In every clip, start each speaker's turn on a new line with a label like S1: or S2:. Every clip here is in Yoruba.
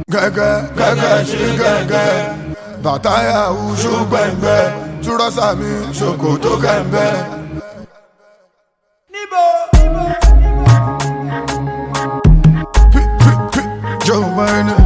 S1: gẹ́gẹ́ gẹ́gẹ́ ṣe gẹ́gẹ́ bàtà yahoo ṣó gbẹ̀ngbẹ́ túrọ́sà mi ṣòkòtò kẹ̀mbẹ́. Pi- pi- pi- Joe Biden.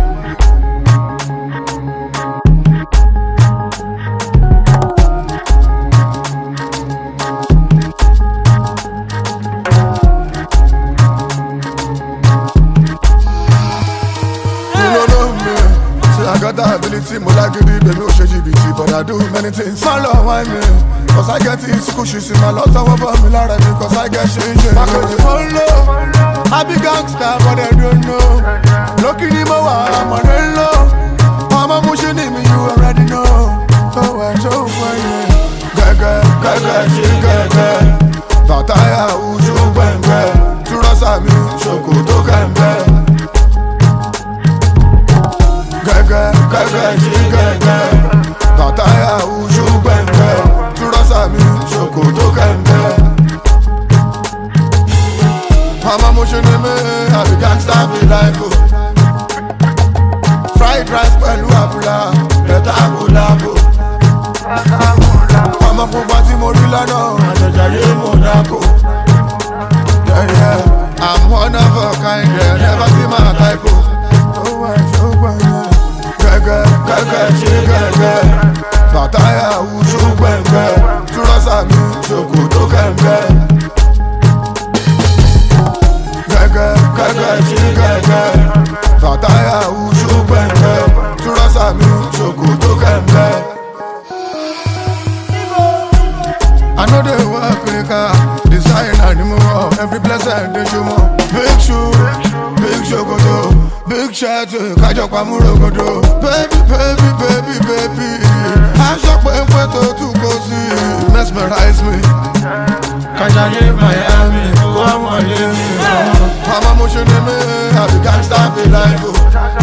S1: You don't know me. Say I got the ability, mo lágídí, baby, ó ṣe jìbìtì, but I do many things. Má lọ wá mi, cause I get it, kò ṣì sí, máa lọ tọwọ́ bọ̀ mi lára mi, cause I get ṣe ṣe. Bákejì mo ń lò, I be gangster, but I don't know. Lókì ni mo wà, àmọ̀dé ń lò. Ọmọ mú ṣe ní mi, you already know. Tó wẹ̀ tó fún ẹyẹ. Gẹ́gẹ́ gẹ́gẹ́ ṣe gẹ́gẹ́. Bàtà yahoo ṣó gbẹ̀ngbẹ́. Túrọ́sà mi, ṣòkòtò kẹ̀mbẹ́. gẹ́gẹ́ gẹ́gẹ́ ṣe gẹ́gẹ́ bàtà yahoo ṣó gbẹ̀ngbẹ́ túrọ́sà mi ṣòkòtò kẹ̀mbẹ́. àmọ́ mo ṣe ní mi àbí gangsta fi láìpò. fried rice pẹ̀lú àbúlà bẹ̀tà àbúlàbò. ọmọ pupa tí mo rí lánàá àjọjà yé Monaco. Yeah, yeah. I'm one of a kind, yeah. never see my type. Oh, oh, oh, oh, yeah gẹ́gẹ́ gẹ́gẹ́ ṣe gẹ́gẹ́ bàtà yahoo ṣó gbẹ̀ngbẹ́ túrọ́sà mi ṣòkòtò kẹ̀mbẹ́. gẹ́gẹ́ gẹ́gẹ́ ṣe gẹ́gẹ́ bàtà yahoo ṣó gbẹ̀ngbẹ́ túrọ́sà mi ṣòkòtò kẹ̀mbẹ́. I know they work quicker, designer ni mo wọ, every blessing dey show mọ. Big shoe, big ṣòkòtò, big shirt, kájọ pamúrògòdò. Baby, baby, baby, baby, aṣọ pépé tó tún kó sí, mesmerize me. Kájàyé Miami, kó àwọn ilé mi. Àmọ́ mo ṣe ní mi, àbí gangsta fi láìpò.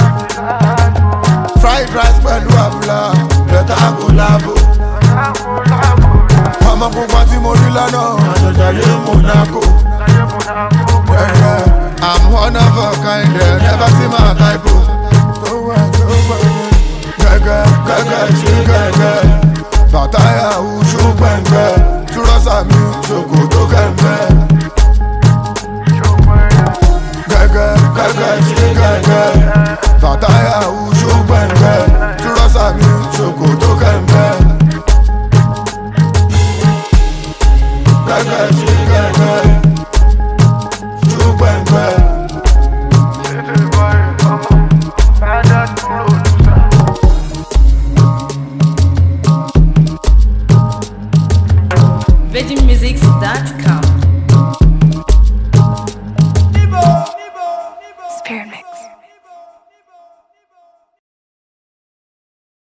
S1: Fried rice pẹ̀lú àbúlà, bẹ̀tà àgùlàbò ọmọ pupa tí mo rí lánàá àjọjà yé Monaco. Yeah, yeah. I'm one of a kind, yeah. never see my type. Gẹ́gẹ́ gẹ́gẹ́ ṣe gẹ́gẹ́ bàtà yahoo ṣó gbẹ̀ngbẹ́ túrọ́sà mi ṣòkòtò kẹ̀mbẹ́. Gẹ́gẹ́ gẹ́gẹ́ ṣe gẹ́gẹ́ bàtà yahoo ṣó gbẹ̀ngbẹ́ túrọ́sà mi ṣòkòtò kẹ̀mbẹ́. gẹ́gẹ́ ṣe gẹ́gẹ́ ṣó gbẹ̀ngbẹ́.
S2: VeggieMusics.com.
S3: Spirit Mix.